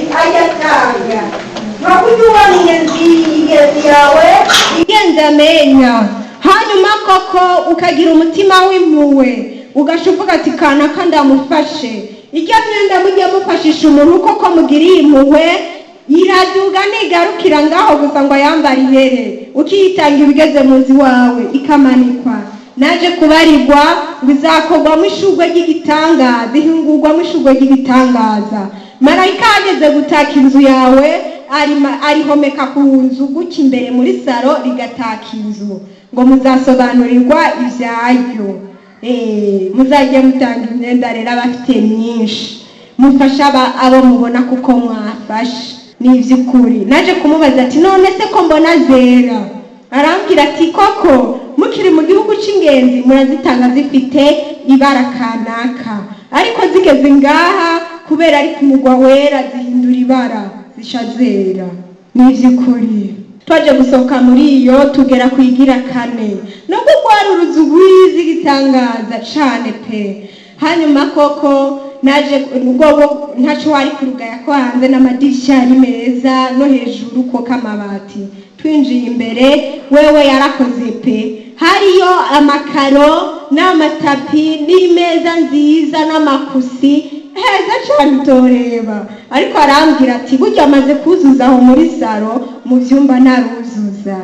ayatanga nkakunywa niyaziriye yawe igendamenya hanyuma koko ukagira umutima w'impuwe ugashuvuga ati kanaka ndamufashe iryo myenda mujye mufashisha umuntu koko mugiriye impuwe iraduga ntigarukira ngaho gusa ngo ayambare ibere ukiyitanga ibigeze muzi wawe ikamanikwa naje kubarirwa ngo izakorwamo ishurwe ry'igitangaza ihingurwamo ishurwe ry'igitangaza marayika yageze gutaka inzu yawe arima- arihomeka ku nzu gutya imbere muri saro rigataka inzu ngo muzasobanurirwa ibyayo Eh, muzajye mutanga imyenda rero abafite myinshi mufashe aba- abo mubona kuko mwafashe ni iby'ukuri naje kumubaza ati none se ko mbona zera arambwira ati koko mukiri mu gihugu cy'ingenzi murazitanga zifite ibara kanaka ariko zigeze ngaha kubera ari ku mugwa wera zihindura ibara zisha zera ni iby'ukuri twaje gusohoka muri iyo tugera ku igira kane nubwo rwari uruzu rwiza igitangaza cane pe hanyuma koko naje ubwobo ntacyo wari kurugaya ko hanze n'amadirishya ari meza no hejuru koko amabati twinjiye imbere wewe yarakoze pe hariyo amakaro n'amatapi n'imeza nziza n'amakusi heza cyane utoreba ariko arambwira ati burya amaze kuzuza aho muri saro mu byumba ntaruzuza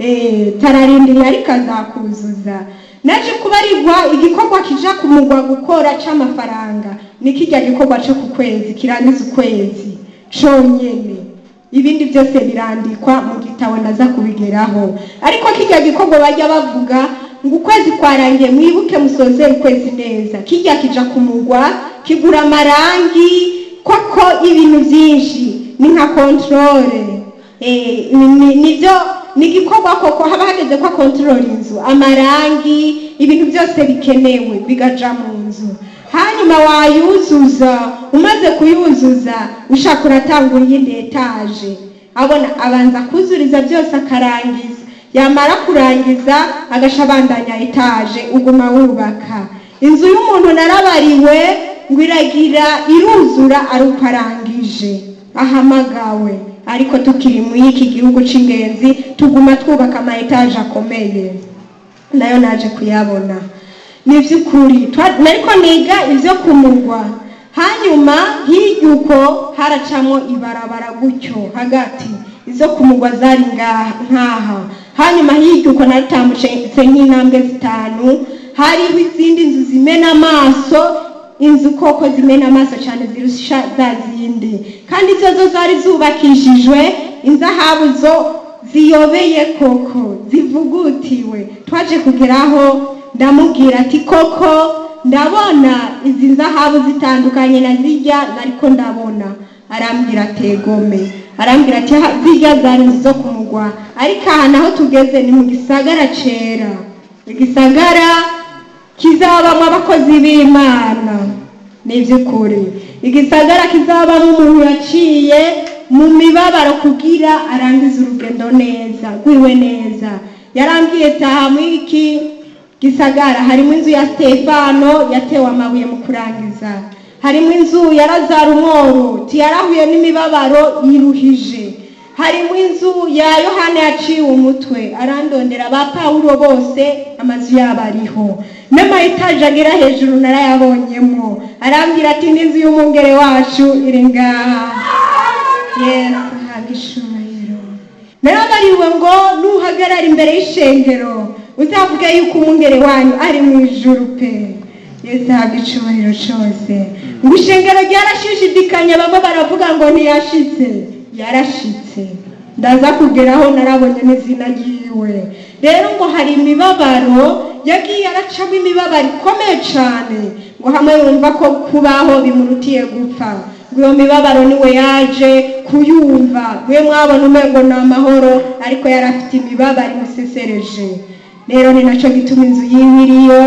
eee tararindiriye ariko azakuzuza naje kubarirwa igikorwa kija ku mugwa gukora c'amafaranga ni kijya gikorwa co ku kwezi kirangiza ukwezi conyene ibindi byose birandikwa mu gitabo naza kubigeraho ariko kijya gikorwa bajya bavuga ngo ukwezi kwarangiye mwibuke musoze ukwezi neza kijya kija ku mugwa kigura amarangi koko ibintu byinshi ni nka kontorore Eh, ni- ni- nibyo ni igikorwa koko haba hageze ko akontorora inzu amarangi ibintu byose bikenewe bigaja mu nzu hanyuma wayuzuza umaze kuyuzuza ushaka uratanga iyindi etaje abona abanza kuzuriza byose akarangiza yamara kurangiza agasha abandanya etaje uguma wubaka inzu y'umuntu narabariwe ngo iragira iruzura ari uko arangije ahamagawe ariko tukiri muri iki gihugu cy'ingenzi tuguma twubaka ama etaje akomeye nayo naje kuyabona ni iby'ukuri twa- nariko niga ibyo ku murwa hanyuma hirya uko haracamo ibarabara gutyo hagati izo ku murwa zari ngaha nkaha hanyuma hirya uko naritambutse nk'intambwe zitanu hariho izindi nzu zimena amaso inzu koko zimena amaso cyane zirusha za zindi kandi izo zo zari zubakishijwe inzahabu zo ziyobeye koko zivugutiwe twaje kugeraho ndamubwira ati koko ndabona izi nzahabu zitandukanye na zijya nariko ndabona arambwira ati egome arambwira ati "Ha- zijya zari inzu zo ku mugwa ariko aha naho tugeze ni mu gisagara cera igisagara kizabamo abakozi b'imana ni iby'ukuri igisagara kizabamo umuntu yaciye mu mibabaro kugira arangize urugendo neza rwiwe neza yarambwiye taha muri iki gisagara harimo inzu ya stefano yatewe amabuye mu kurangiza harimo inzu ya razarumoro tiyarahuye n'imibabaro yiruhije harimo inzu ya yohana yaciwe umutwe arandondera ba pawulo bose amazu yabo ariho n'amayetaje agera hejuru narayabonyemo arambwira ati n'inzu y'umwungere wacu iri ngaha yesu hanga ishubiro narabariwe ngo nuhagarara imbere y'ishengero uzavuge yuko umwungere wanyu ari mu ijuru pe yesu ahabwa icyubahiro cyose ngo ishengero ryarashishidikanya bamwe baravuga ngo ntiyashitse yarashitse ndaza kugeraho narabonye n'izina ryiwe rero ngo hari imibabaro yagiye aracamo imibabaro ikomeye cyane ngo hamwe yumva ko kubaho bimurutiye gupfa ngo iyo mibabaro niwe yaje kuyumva we mwabona umengo ni amahoro ariko yari afite imibabaro imusesereje rero ni nacyo gituma inzu yiwe iriyo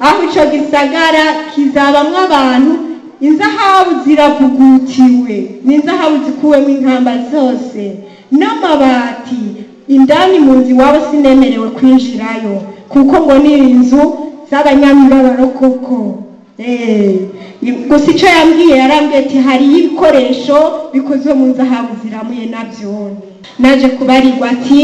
aho icyo gisagara kizabamwo abantu inzahabu ziravugutiwe n'inzahabu zikuwemo inkamba zose n'amabati indani mu nzu iwabo sinemerewe kwinjirayo kuko ngo ni inzu z'abanyamibabaro koko Eh, gusa icyo yambwiye yarambwiye ati hariyo ibikoresho bikozwe mu zahabu ziramuye nabyo naje kubarirwa ati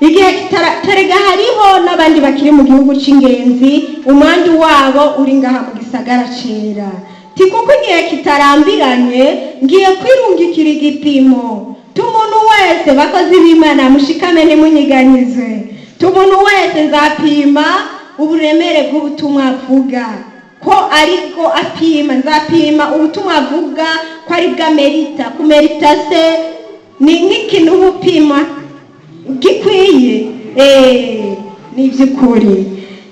igihe kitara- terega hariho n'abandi bakiri mu gihugu cy'ingenzi umwandu wabo uri ngaha mu gisagara cyera ti kuko igihe kitarambiranye ngiye kwirungikira igipimo tumuntu wese bakozi b'imana mushikame ntimunyiganyize tumuntu wese nzapima uburemere bw'ubutumwa avuga ko ariko apima nzapima ubutumwa avuga ko ari bwamerita kumerita se ni nk'ikintu uba upima gikwiye eee ni iby'ukuri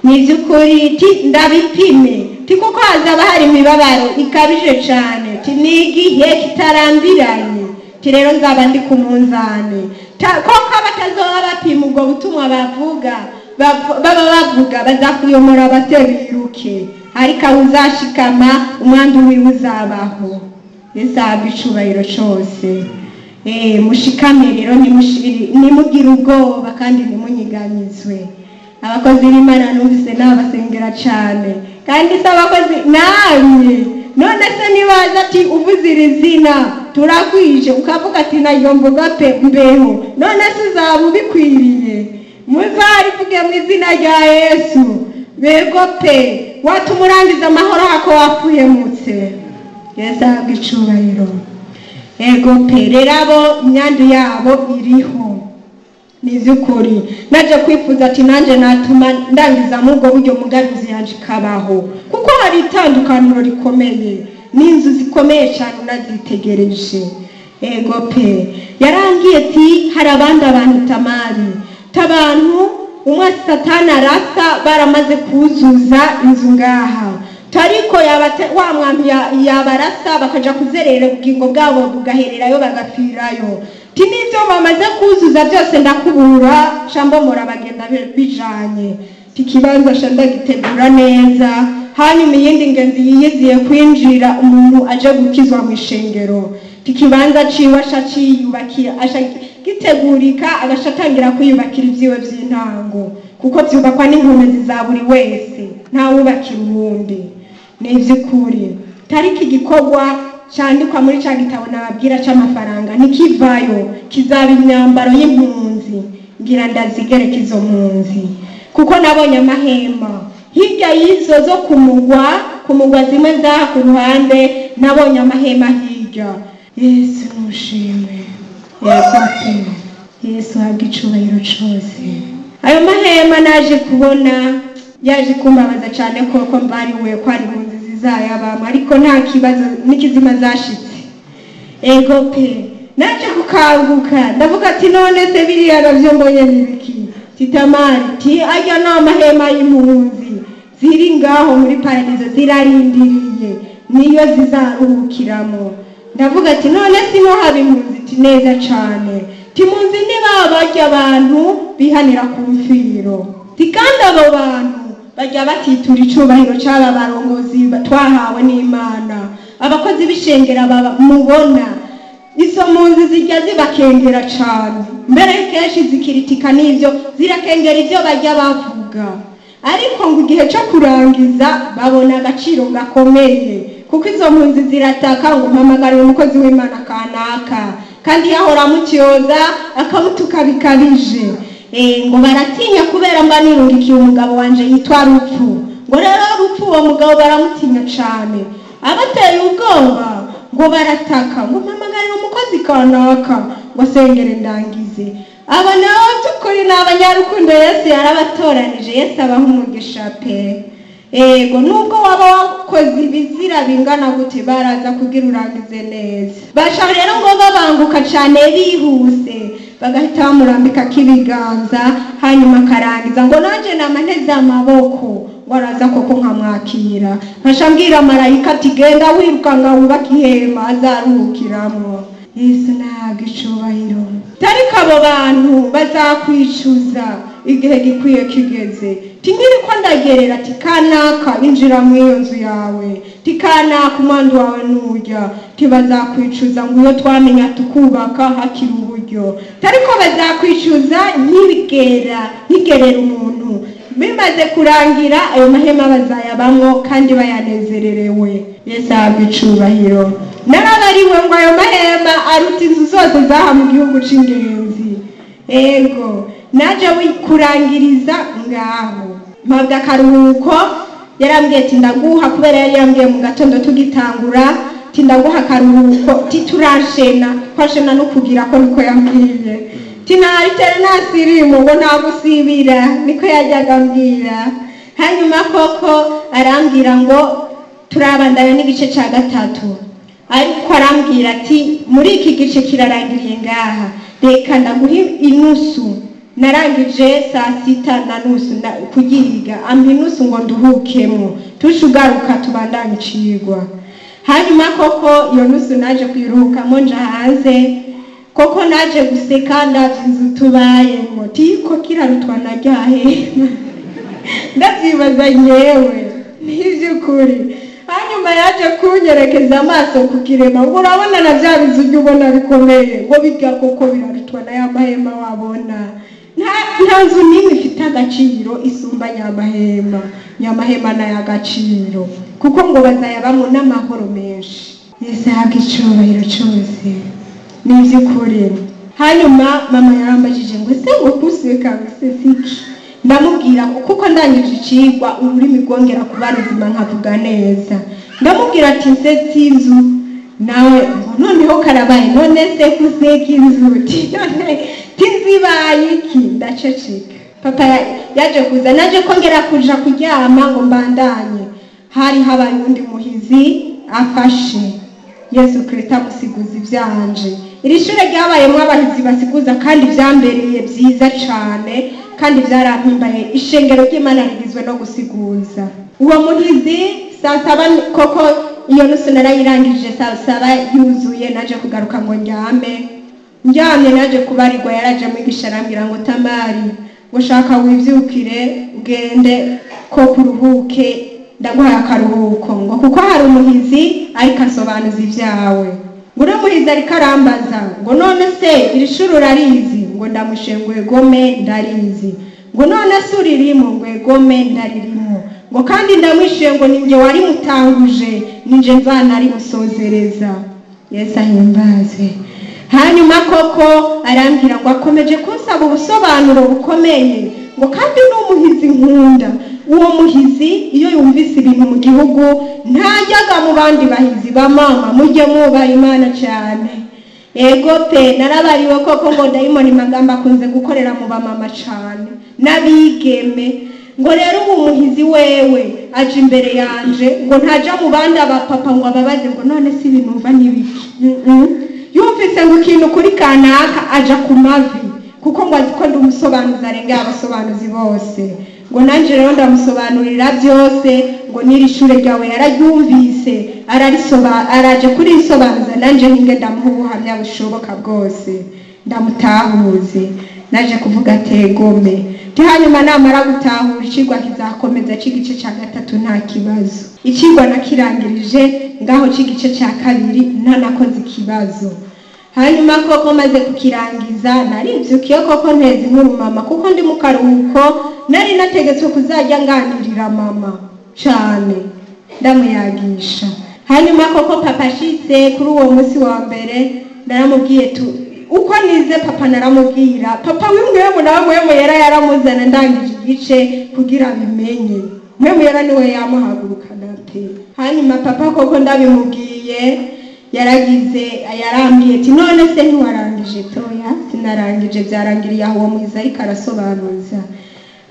ni iby'ukuri ti ndabipime ti kuko hazaba hari imibabaro ikabije cyane ti ni igihe kitarambiranye ti rero nzaba ndi ku munzani Ta- koko abatazoba bapima ubwo butumwa bavuga bav- baba bavuga bazakuyomora bateruke ariko aho uzashikama umwandu wiwe uzabaho yesahabwa icubahiro cyose Eh, mushikame rero nimushiri- nimugire ubwoba kandi ntimunyiganyizwe abakozi b'imana numvise nabasengera cyane kandi se abakozi namwe none se nibaza ati uvuze iri zina turakwije ukavuga ati naryo mvuga pe mbeho none se uzaba ubikwiriye muzarivuge mu izina rya yesu bego pe watuma urangiza amahoro hako wapfuyemutse yesu ahabwa icubahiro ego pe rero abo imyandu yabo iriho ni iby'ukuri naje kwifuza ati nanjye natuma ndangiza muri ubwo buryo mugabizi yanjye ikabaho kuko hari itandukaniro rikomeye n'inzu zikomeye cyane unazitegereje ego pe yarangiye ati hari abandi abantu tamari tabantu umwe satani arasa baramaze kuzuza inzu ngaha tariko yabate- wa mwami ya- yabarasa bakaja kuzerera ubugingo bwabo bugahererayo bagapfirayo ti n'ibyo bamaze kuzuza byose ndakubura shambomora bagenda bi- bijanye ti ikibanza sha ndagitegura neza hanyuma iyindi ngenzi yiyiziye kwinjira umuntu aje gukizwa mu ishengero ti ikibanza ciwe asha ciyubakira asha gitegurika agasha atangira kwiyubakira ibyiwe by'intango kuko byubakwa n'inkomezi za buri wese ntawubakira uwundi ni iby'ukuri tariki igikorwa cyandikwa muri cya gitabo nababwira cy'amafaranga ntikivayo kizaba imyambaro y'impunzi ngira ndazigereke izo mpunzi kuko nabonye amahema hirya y'izo zo ku mugwa ku mugwa zimwe zaha ku ruhande nabonye amahema hirya yesu mushime yesu mushime yesu habwa icubahiro cyose ayo mahema naje kubona yaje kumbabaza cyane koko mbariwe ko ari mu nzizi zayabamo ariko nta kibazo n'ikizima zashitse ego pe naje kukanguka ndavuga ati none se biriya nabyo mbonye nibiki titamari ti ajya ni amahema y'impunzi ziri ngaho muri paradizo zirarindiriye niyo zizaruhukiramo ndavuga ati none sino haba impunzi ti neza cane ti munzi niba barya abantu bihanira ku mfiro ti kandi abo bantu bajya batitura icubahiro c'aba barongozi ba- twahawe n'imana abakozi b'ishengera baba- mubona izo mpunzi zijya zibakengera cane mbere kenshi zikiritika n'ivyo zirakengera ivyo bajya bavuga ariko ngo igihe cyo kurangiza babona agaciro gakomeye kuko izo mpunzi zirataka ngo mpamagarire umukozi w'imana kanaka kandi yahora amukiyoza akamutuka bikabije Eh, ngo baratinya kubera mba nirungikiye umugabo wanje yitwa rupfu ngo rero rupfu uwo mugabo baramutinya cane abateye ubwoba ngo barataka ngo mpamagarire umukozi kanaka ngo asengere ndangize aba nabo by'ukuri ni abanyarukundo yesu yarabatoranije yesu abaha umugisha pe ego nubwo waba wakoze ibizira bingana gute baraza kugira urangize neza bashaka rero ngo babanguka cyane bihuse bagahita bamurambika k'ibiganza hanyuma akarangiza ngo nanjye nama nteze amaboko ngo araza koko nkamwakira nkaca mbwira marayika ati genda wirukanga wubake ihema azaruhukiramo yesu ntabwo icubahiro tariko abo bantu bazakwicuza igihe gikwiye kigeze tinkiri ko ndagerera ati kanaka injira mu iyo nzu yawe ti kanaka umwandu wawe nujya ntibazakwicuza ngo iyo twamenya tukubaka hakiri uburyo tariko bazakwicuza ntibigera ntigerera umuntu bimaze kurangira ayo mahema bazayabamo kandi bayanezererewe yesu ahabwa icubahiro narabariwe ngo ayo mahema aruta inzu zose zaha mu gihugu c'ingenzi ego naje wi- kurangiriza ngaho mpabwa akaruhuko yarambwiye ati ndaguha kubera yari yambwiye mu gatondo tugitangura ati ndaguha akaruhuko ti turanshena twashena no kugira ko niko yambwiye ti naritere nasirimu ngo nagusibira niko yajyaga ambwira hanyuma koko arambwira ngo turabandanya n'igice cya gatatu ariko arambwira ati muri iki gice kirarangiriye ngaha reka ndaguhe inusu narangije saa sita na nusu na- kugihiga ampa inusu ngo nduhukemo tushugaruka tubandanye icigwa hanyuma koko iyo nusu naje kuyiruhukamo nja hanze koko naje guseka ndavye inzu tubayemo tiko kirarutwa naryahe ndabyibaza nyewe n'iby'ukuri hanyuma yaje kunyerekeza amaso ku kirema ngo urabona na bya bizu ujya ubona bikomeye ngo biga koko birarutwa na ya mahema wabona Nta- nta nzu n'imwe ifite agaciro isumba nyamahema nyamahema ni ay'agaciro kuko ngo bazayabamo n'amahoro menshi yesu ahabwa icyubahiro cyose ni iby'ukuri hanyuma mama yarambajije ngo ese ngo kuseka se siki ndamubwira ko kuko ndangije icigwa ururimi rwongera kuba ruzima nkavuga neza ndamubwira ati nse sinzu nawe ngo noneho karabaye none se kuseka inzu ti none tinzibaye iki ndaceceka papa ya- yaje kuza naje kongera kuja kuryama ngo mbandanye hari habaye undi muhizi afashe yesu kirisita amusiguza ibyanje iri shuri ryabayemo abahizi basiguza kandi ibyambereye byiza cyane kandi byarampimbaye ishengero ry'imana rigizwe no gusiguza uwo muhizi saa saba ni- koko iyo nusu narayirangije saa saba yuzuye naje kugaruka ngo ndyame ndyamye naje kubarirwa yaraje mwigisha arambwira ngo tamari gushaka wibyukire ugende ko kuruhuke ndaguhaye akaruhuko ngo kuko hari umuhizi ariko asobanuza ibyawe ngo uriya muhizi ariko arambaza ngo none se iri shuri urarizi ngo ndamushe ngo egome ndarizi ngo none se uririmo ngo egome ndaririmo ngo kandi ndamwishuye ngo ninjye warimutanguje ninjye mvana arimusozereza yesu ahimbaze hanyuma koko arambwira ngo akomeje kunsaba ubusobanuro bukomeye ngo kandi ni umuhizi nkunda uwo muhizi iyo yumvise ibintu mu gihugu ntajyaga mu bandi bahizi ba mama mujye mwubaha imana cyane ego pe narabariwe koko ngo dayimoni magambo akunze gukorera mu bamama cyane n'abigeme ngo rero ubu muhizi wewe aje imbere yanje ngo ntajya mu bandi abapapa ngo ababaze ngo none si ibintu mva n'ibiki Mm, mm. yumvise ngo ikintu kuri kanaka aja ku mavi kuko ngo azi ko ndi umusobanuzi arengera abasobanuzi bose ngo nanjye rero ndamusobanurira byose ngo n'iri shure ryawe yararyumvise ararisoba- araje kurisobanuza nanjye ninge ndamuha ubuhamya bushoboka bwose ndamutahuze naje kuvuga tegome hanyuma namara gutahura ikigwa kizakomeza cy'igice cya gatatu nta kibazo ikigwa nakirangirije ngaho cy'igice cya kabiri ntanakoze ikibazo hanyuma koko maze kukirangiza naribyukiye koko nteza inkuru mama kuko ndi mu karuhuko nari nategetswe kuzajya nganirira mama cyane ndamuyagisha hanyuma koko papa ashitse kuri uwo munsi wa mbere naramubwiye tu uko nize papa naramubwira papa w'imwemu nawe mwemu yera yaramuzana ndangije igice kugira bimenye mwemu yera niwe yamuhagurukana pe hanyuma papa koko ndabimubwiye yaragize yarambwiye ati none se ntiwarangije toya sinarangije byarangiriye aho uwo mwiza ariko arasobanuza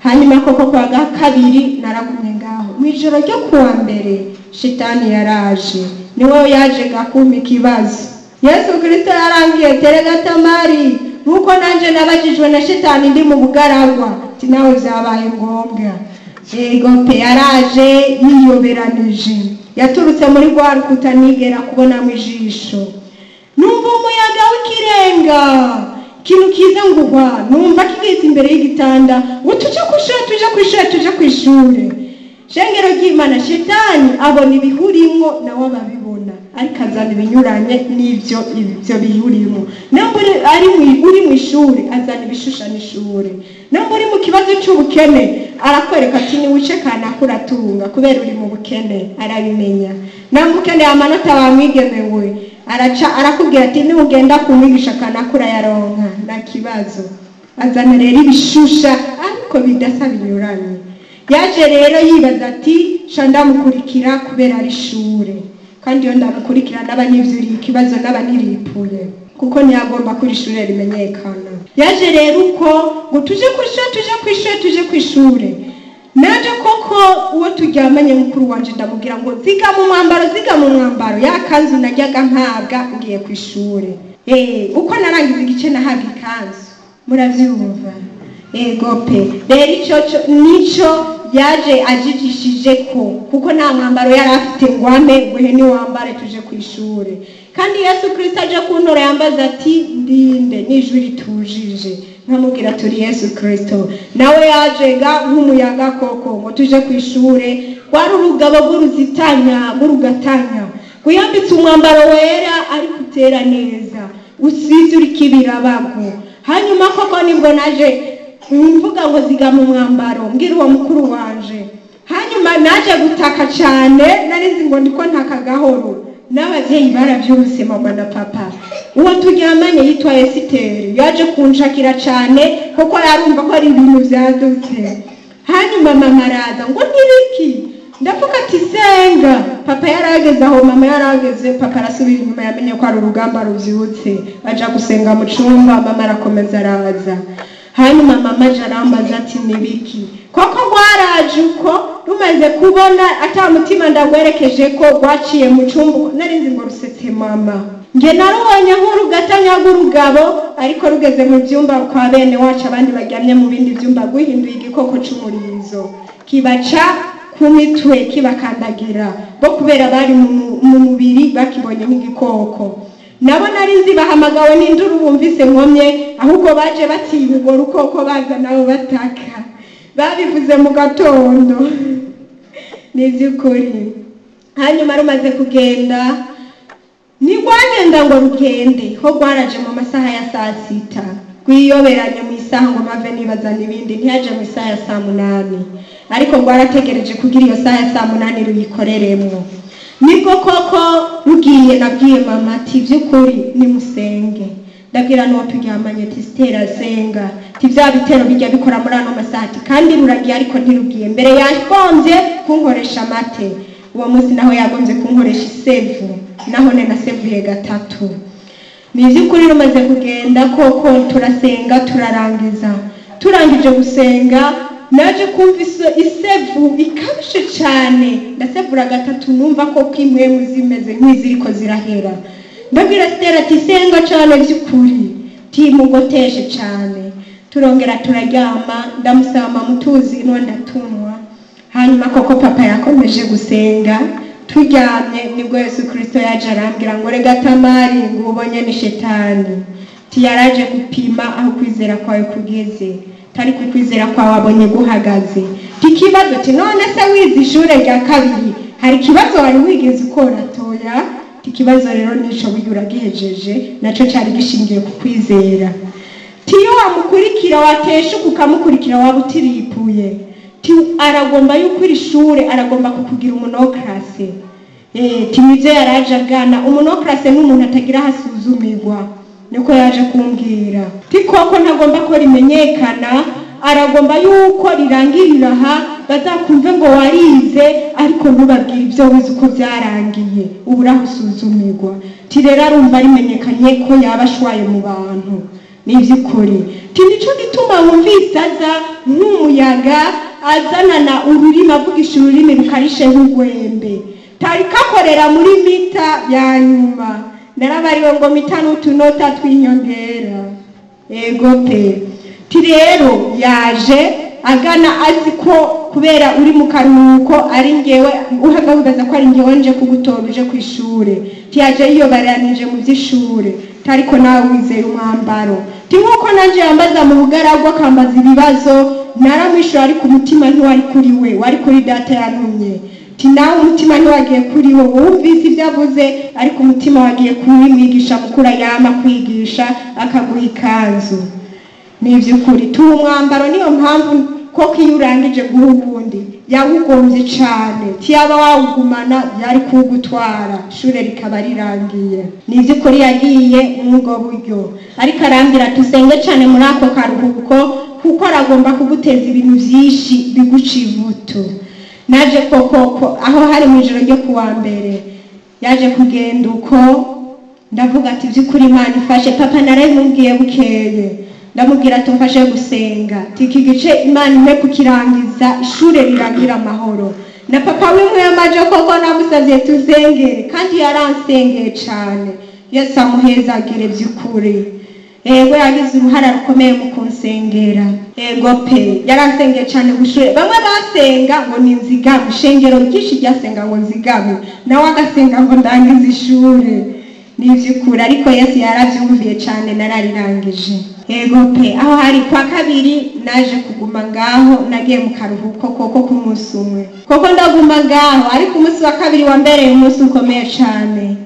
hanyuma koko kwa ga kabiri naragumye ngaho mu ijoro ryo kuwa mbere shitani yaraje niwe yaje gakuma ikibazo yesu kirisito yarambwiye tere gatamari nuko nanjye nabagijwe na shitani ndi mu bugaragwa ati nawe byabaye ngombwa yego pe yaraje yiyoberanije yaturutse muri rwa rukuta nigera kubonamo ijisho numva umuyaga w'ikirenga ikintu kiza ngo uhwa numva kigahita imbere y'igitanda ngo tujye ku ishuri tujye ku ishuri tujye ku ishuri shengero ry'imana shetani abona ibihurimwo nawe ababibona ariko azana ibinyuranye n'ibyo ibyo bihurimo nubwo uri- ari mu- uri mu ishuri azana ibishushanya ishuri nubwo uri mu kibazo cy'ubukene arakwereka ati niwice kanaka uratunga kubera uri mu bukene arabimenya nubwo ukeneye amanota bamwigenewe araca arakubwira ati nugenda kumwigisha kanaka urayaronka nta kibazo azana rero ibishusha ariko bidasa binyuranye yaje rero yibaza ati sha ndamukurikira kubera ari ishure kandi iyo ndamukurikira n'abanyivuriye ikibazo n'abaniripuye kuko ntiyagomba ko iri shuri rimenyekana yaje rero uko ngo tuje ku ishuri tuje ku ishuri tuje ku ishuri naje koko uwo turyamanye mukuru wanje ndamubwira ngo ziga mu mwambaro ziga mu mwambaro ya kanzu najyaga mpabwa ngiye ku ishuri Eh, uko narangiza igice nahabwa ikanzu murabyumva yego pe rero icyo cyo- nicyo yaje ajijishije ko kuko nta mwambaro yari afite ngo ambe nguhe niwambare tuje ku ishuri kandi yesu kirisito aje kuntora yambaza ati ndinde n'ijwi ritujije nkamubwira turi yesu kirisito nawe yajega nk'umuyaga koko ngo tuje ku ishuri rwari urugabo rw'uruzitanya rw'urugatanya wiyambitse umwambaro wera ariko utera neza usize uri kibirabagwo hanyuma koko nibwo naje mvuga ngo ziga mu mwambaro mbwira uwo mukuru wanje hanyuma naje gutaka cyane nari nzi ngo ndiko ntaka gahoro n'ababyeyi barabyumvise mama na papa uwo turyamanye yitwa esiteri yaje kunshakira cyane kuko yarumva ko ari ibintu byadutse hanyuma mama araza ngo nibiki ndavuga ati senga papa yarageze aho mama yarageze papa arasubira inyuma yamenye ko ari urugamba rubyutse aja gusenga mu cyumba mama arakomeza araza hanyuma mama aje arambaza ati nibiki koko rwaraje uko rumaze kubona ata mutima ndagwerekeje ko rwaciye mu cyumba nari nzi ngo rusetse mama nge narubonye nk'urugatanya rw'urugabo ariko rugeze mu byumba kwa bene wacu abandi baryamye mu bindi byumba rwihinduye igikoko cy'umurizo kibaca ku mitwe kibakandagira bo kubera bari mu mu mubiri bakibonye nk'igikoko nabo nari nzi bahamagawe n'induru bumvise nkomye ahubwo baje batinya urwo rukoko baza nabo bataka babivuze mu gatondo ni iby'ukuri hanyuma rumaze kugenda ntirwagenda ngo rugende ho rwaraje mu masaha ya saa sita rwiyoberanye mu isaha ngo mave nibazana ibindi ntiyaje mu isaha ya saa munani ariko rwarategereje kugira iyo saha ya saa munani ruyikoreremo nibwo koko rugiye nabwiye mama ati by'ukuri nimusenge ndabwira n'uwo turyamanye ati sitera senga ati bya bitero bijya bikora muri ano masaha ati kandi ruragiye ariko ntirugiye mbere yagombye kunkoresha amate uwo munsi naho yagombye kunkoresha isevu naho ne nasevuye gatatu ni iby'ukuri rumaze kugenda koko turasenga turarangiza turangije gusenga naje kumva ise- isevu ikabije cyane ndasevura gatatu numva koko impwemu zimeze nk'iziriko zirahera ndabwira sitera ati senga cyane by'ukuri timugoteshe cyane turongera turaryama ndamusaba mamutuzi nondatunwa hanyuma koko papa yakomeje gusenga turyamye nibwo yesu kirisito yaje arambwira ngo rega tamari ngo ubonye ni shetani ti yaraje gupima aho kwizera kwawe kugeze tari ku kwizera kwawe abonye guhagaze ti kibazo ti none se wize ishure rya kabiri hari ikibazo wari wigeze ukora toya ti ikibazo rero nico wigira uragihejeje naco cari gishingiye ku kwizera tiyo wamukurikira wateshuka ukamukurikira waba utiripuye ti aragomba yuko iri shure aragomba kukugira umunokrase timize yaraje agana umunokrase nk'umuntu atagira aho asuzumirwa niko yaje kumbwira ti koko ntagomba ko rimenyekana aragomba yuko rirangirira aha bazakumve ngo warize ariko ntubabwire ibyo wize uko byarangiye ubu uraho usuzumirwa ti rero arumva rimenyekanye ko yaba ashwaye mu bantu ni iby'ukuri Ti nicyo gituma wumvise aza nk'umuyaga azanana ururimi avugisha ururimi rukarishe nk'urwembe tari kakorera muri mita ya nyuma narabariwe ngo mita n'utunota tw'inyongera yego pe ti rero yaje agana azi ko kubera uri mu karuhuko ari ngewe uhaga wibaza ko ari ngewe nje kugutora uje ku ishure ti yaje yiyobaranije mu by'ishure tariko nawe wizeye umwambaro ti nk'uko nanjye yambaza mu bugaragwa akambaza ibibazo naramwishyura ariko umutima ntiwari kuri we wari kuri data yantumye ati nawe umutima ntiwagiye kuri wo wumvise ibyo avuze ariko umutima wagiye kuri mwigisha mukuru yama kwigisha akaguha ikanzu ni iby'ukuri tuba umwambaro niyo mpamvu koko iyo urangije guha uwundi yawugombye cyane tiyaba wawugumana yari kuwugutwara ishure rikaba rirangiye ni iby'ukuri yagiye mw'ubwo buryo ariko arambwira dusenge cyane muri ako karuhuko kuko aragomba kuguteza ibintu byinshi biguca ivutu naje koko ko aho hari mu ijoro ryo kuwa mbere yaje kugenda uko ndavuga ati by'ukuri imana ifashe papa narabimubwiye bukeye ndamubwira ati mfashe gusenga ati iki gice imana imwe kukirangiza ishuri riragira amahoro na papa w'imwemaje koko namusabye tuzengere kandi yaransengeye cyane yesu amuhezagire by'ukuri yego yagize uruhara rukomeye mu kunsengera yego pe yaransengeye cyane gushure bamwe basenga ngo ni nzigabe ishengero ryinshi ryasenga ngo nzigabe nawe agasenga ngo ndangize ishuri ni iby'ukuri ariko yesu yarabyumviye cyane nararangije yego pe aho hari kwa kabiri naje kuguma ngaho nagiye mu karuhuko koko k'umunsi umwe koko ndaguma ngaho ariko umunsi wa kabiri wambereye umunsi ukomeye cyane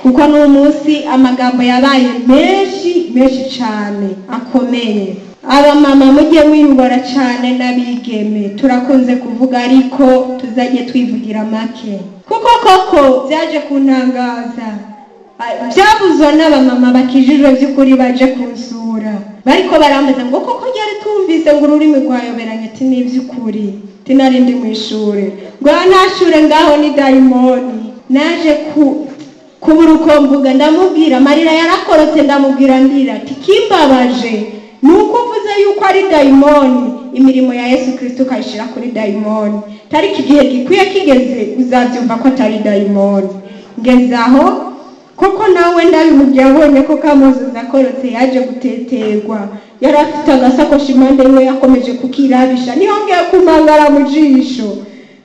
kuko ni umunsi amagambo yabaye menshi menshi cyane akomeye abamama mujye mwiyubora cyane n'abigeme turakunze kuvuga ariko tuzajye twivugira make kuko koko byaje kuntangaza byabuze n'abamama bakijijwe by'ukuri baje kunsura bariko barambaza ngo koko ryari twumvise ngo ururimi rwayoberanye ati ni iby'ukuri tinari ndi mu ishuri rwa ntashure ngaho ni dayimoni naje ku kubura uko mvuga ndamubwira amarira yarakorotse ndamubwira ndira ati kimbabaje ni uko uvuze yuko ari dayimoni imirimo ya yesu kirisito ukayishyira kuri dayimoni tariki igihe gikwiye kigeze uzabyumva ko atari dayimoni ngeze aho koko nawe ndabimubye abonye ko kamuzuza akorotse yaje guteterwa yari afite agasakoshi impande imwe yakomeje kukirabisha ntihongeye kumangara mu jisho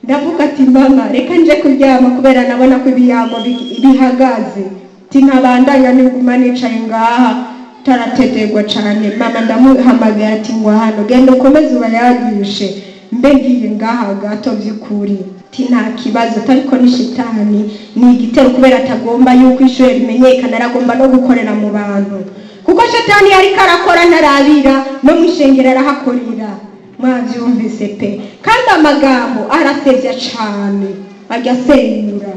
ndavuga ati mama reka nje kuryama kubera nabona ko ibiyamo bi- bihagaze tinabandanya niguma nicaye ngaha tarateterwa cyane mama ndamuhamagaye ati ngo hano genda ukomeze ubayagishe mbe ngiye ngaha gato by'ukuri ti nta kibazo tariko ni shitani ni igitero kubera atagomba yuko ishuri rimenyekana aragomba no gukorera mu bantu kuko shitani yariko arakora ntarabira no mu ishengero arahakorera mwabyumvise pe kandi amagambo arasebya cyane agasenyura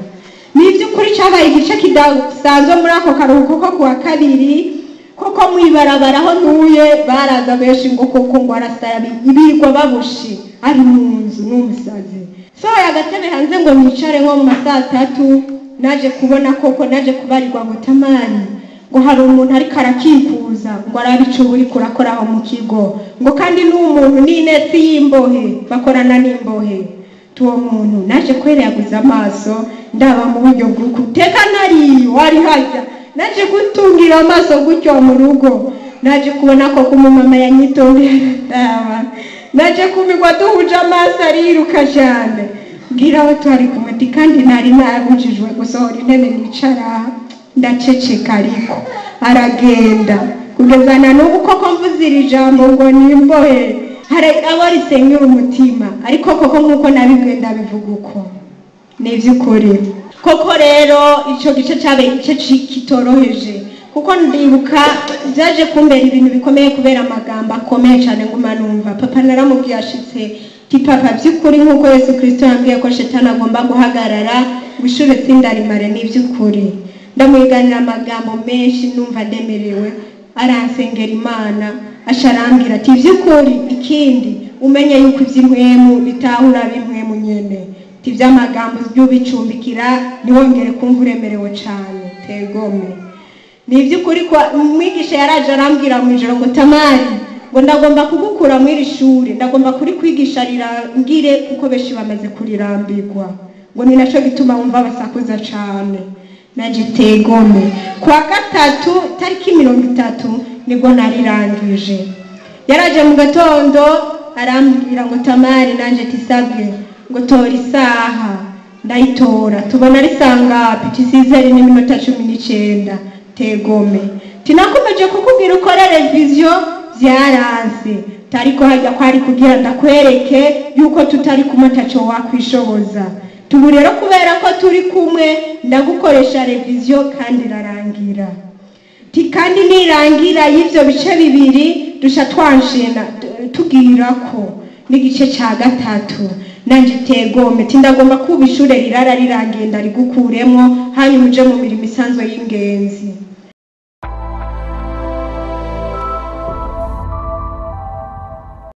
ni iby'ukuri cyabaye igice kidasanzwe muri ako karuhuko ko kuwa kabiri kuko mu ibarabara aho ntuye baraza benshi ngo koko ngo arasaba ibirwa babushi ari mu nzu n'umusazi sohoye agatebe hanze ngo nicare nko mu ma saa tatu naje kubona koko naje kubarirwa butamani ngo hari umuntu ariko arakikuza ngo arabe ico buri kurakora aho mu kigo ngo kandi n'umuntu n'inesi y'imbohe bakorana n'imbohe tuwo muntu naje kweraguza amaso ndaba mu buryo bw'ukuteka nariyo wari hajya naje gutungira amaso gutyo mu rugo naje kubona ko kumumama yanyitondera ndaba naje kumigwa duhuje amaso ariruka cyane mbwira aho twari kumwe ati kandi nari narabujijwe gusohora intebe nicara ndaceceka ariko aragenda kugeza na n'ubu koko mvuze iri jambo ngo nimbohe hari abo risenyura umutima ariko koko nk'uko nabibwiye ndabivuga uko ni iby'ukuri koko rero icyo gice cyabaye igice ci- kitoroheje kuko ndibuka byaje kumbera ibintu bikomeye kubera amagambo akomeye cyane nguma numva papa naramubwiye ashitse ti papa by'ukuri nk'uko yesu kirisito yambwiye ko shetani agomba guhagarara gushura itsinda rimare ni iby'ukuri ndamuhiganira amagambo menshi numva ndemerewe aransengera imana aca arambwira ati iby'ukuri ikindi umenye yuko iby'inkwemu bitahura b'inkwemu nyene ti by'amagambo by'ubicumbikira ntiwongere kumva uremerewe cyane tegome ni iby'ukuri ko umwigisha yaraje arambwira mu ijoro ngo tamari ngo ndagomba kugukura muri iri shuri ndagomba kurikwigisha rirangire kuko benshi bamaze kurirambirwa ngo ni nacyo gituma wumva basakuza cyane na gitegome kuwa gatatu tariki mirongo itatu nibwo narirangije yaraje mu gatondo arambwira ngo tamari nanjye tisabwe ngo tora isaha ndayitora tubona ari saa ngapi tisizeri n'iminota cumi n'icyenda tegome tinakomeje kukubwira ukore reviziyo byaranze tariko hajya kwari kugira ndakwereke yuko tutari kumataco wakwishoboza tubu rero kubera ko turi kumwe ndagukoresha reviziyo kandi irarangira Ti- kandi nirangira y'ibyo bice bibiri dusha twanshena tu- tubwira ko n'igice cya gatatu nanjye tegome tindagomba kuba ishure rirara rirangiye ndarigukuremo hanyuma uje mu mirimo isanzwe y'ingenzi